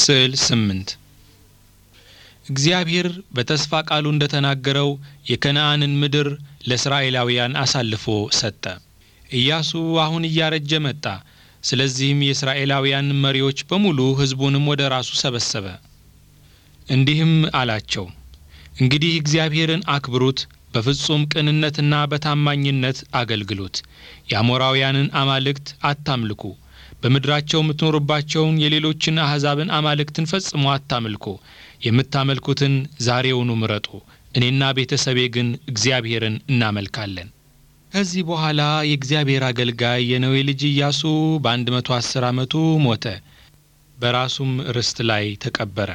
ስዕል ስምንት እግዚአብሔር በተስፋ ቃሉ እንደተናገረው የከነዓንን ምድር ለእስራኤላውያን አሳልፎ ሰጠ። ኢያሱ አሁን እያረጀ መጣ። ስለዚህም የእስራኤላውያን መሪዎች በሙሉ ሕዝቡንም ወደ ራሱ ሰበሰበ። እንዲህም አላቸው፣ እንግዲህ እግዚአብሔርን አክብሩት፣ በፍጹም ቅንነትና በታማኝነት አገልግሉት። የአሞራውያንን አማልክት አታምልኩ። በምድራቸው የምትኖሩባቸውን የሌሎችን አሕዛብን አማልክትን ፈጽሞ አታምልኩ። የምታመልኩትን ዛሬውኑ ምረጡ። እኔና ቤተሰቤ ግን እግዚአብሔርን እናመልካለን። ከዚህ በኋላ የእግዚአብሔር አገልጋይ የነዌ ልጅ ኢያሱ በአንድ መቶ አስር ዓመቱ ሞተ። በራሱም ርስት ላይ ተቀበረ።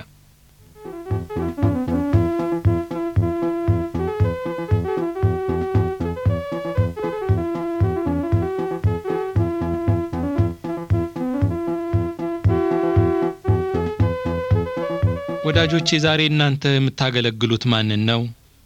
ወዳጆቼ ዛሬ እናንተ የምታገለግሉት ማንን ነው?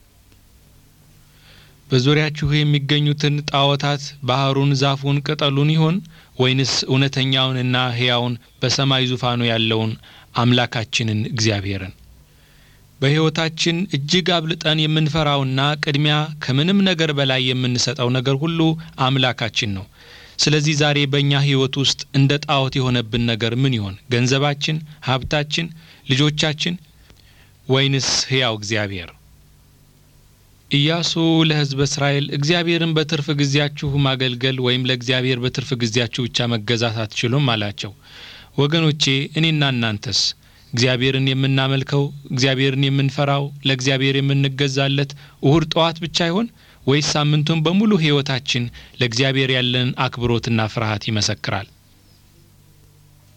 በዙሪያችሁ የሚገኙትን ጣዖታት ባህሩን፣ ዛፉን፣ ቅጠሉን ይሆን ወይንስ እውነተኛውንና ሕያውን በሰማይ ዙፋኑ ያለውን አምላካችንን እግዚአብሔርን? በሕይወታችን እጅግ አብልጠን የምንፈራውና ቅድሚያ ከምንም ነገር በላይ የምንሰጠው ነገር ሁሉ አምላካችን ነው። ስለዚህ ዛሬ በእኛ ሕይወት ውስጥ እንደ ጣዖት የሆነብን ነገር ምን ይሆን? ገንዘባችን፣ ሀብታችን፣ ልጆቻችን ወይንስ ሕያው እግዚአብሔር? ኢያሱ ለሕዝበ እስራኤል እግዚአብሔርን በትርፍ ጊዜያችሁ ማገልገል ወይም ለእግዚአብሔር በትርፍ ጊዜያችሁ ብቻ መገዛት አትችሉም አላቸው። ወገኖቼ እኔና እናንተስ እግዚአብሔርን የምናመልከው እግዚአብሔርን የምንፈራው ለእግዚአብሔር የምንገዛለት እሁድ ጠዋት ብቻ ይሆን ወይስ ሳምንቱን በሙሉ ሕይወታችን ለእግዚአብሔር ያለን አክብሮትና ፍርሃት ይመሰክራል?